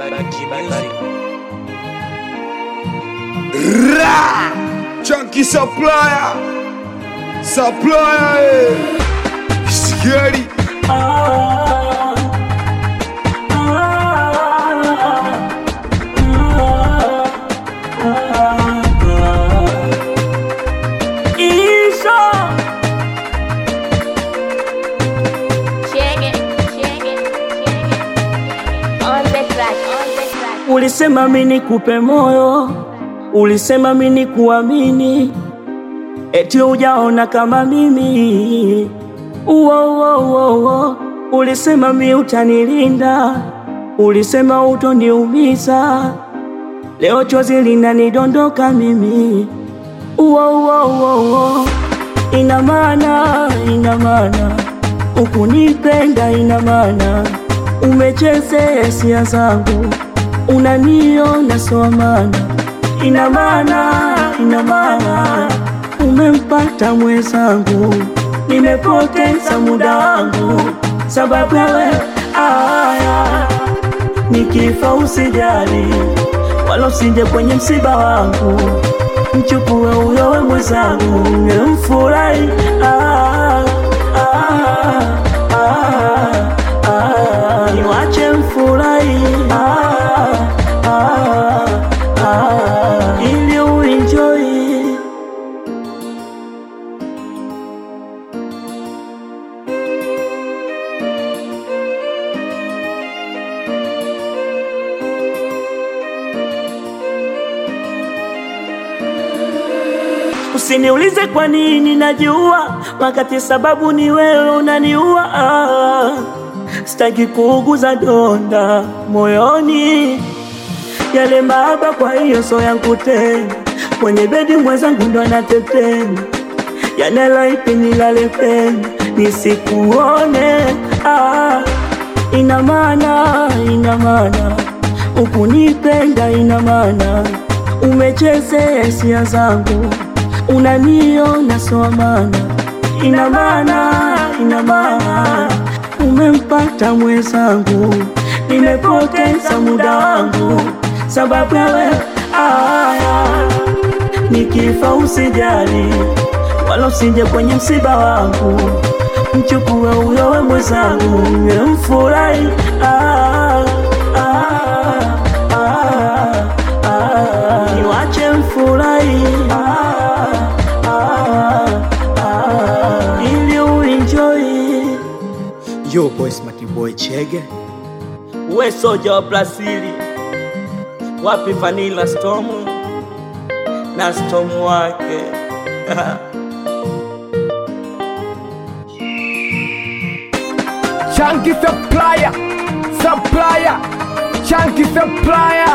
Ra! Chunky supplier, supplier, eh. Scary. Check it, check it, check it. On the track, on the track. Ulisema mimi nikupe moyo, ulisema mimi nikuamini, eti hujaona kama mimi. Uo, uo, uo, uo. Ulisema mimi utanilinda, ulisema utoniumiza, leo chozi linanidondoka mimi. Uo, uo, uo, uo. Ina maana, ina maana ukunipenda, ina maana umechezea hisia zangu, unaniona sawa maana, ina maana, ina maana umempata mwenzangu, nimepoteza muda wangu sababu ya wewe. Aya, nikifa usijali, wala usije kwenye msiba wangu, mchukue huyo we mwenzangu, nimfurahi ah, ah, ah, ah, niwache mfurahi ah, ah, ah, ili uenjoy Usiniulize kwa nini najua, wakati sababu ni wewe unaniua. Ah, sitaki kuuguza donda moyoni, yale mahaba, kwa hiyo so yangu tena. Kwenye bedi mwenzangu ndo anatetema, yanela ipi nilale pena nisikuone. Ah, ina maana, ina maana ukunipenda, ina maana umechezea hisia zangu unaniona sawa maana, ina maana, ina maana umempata mwenzangu, nimepoteza muda wangu sababu ya wewe. Aya, nikifa usijali, wala usije kwenye msiba wangu, mchukue huyo we mwenzangu, nimfurahi ah, ah, ah, ah, niwache mfurahi ah, ah, ah, ili uenjoy. Yo, boy, smarty boy, chege. We soja wa Brazili, wapi Vanilla Storm na Storm wake Chunky supplier, supplier, chunky supplier.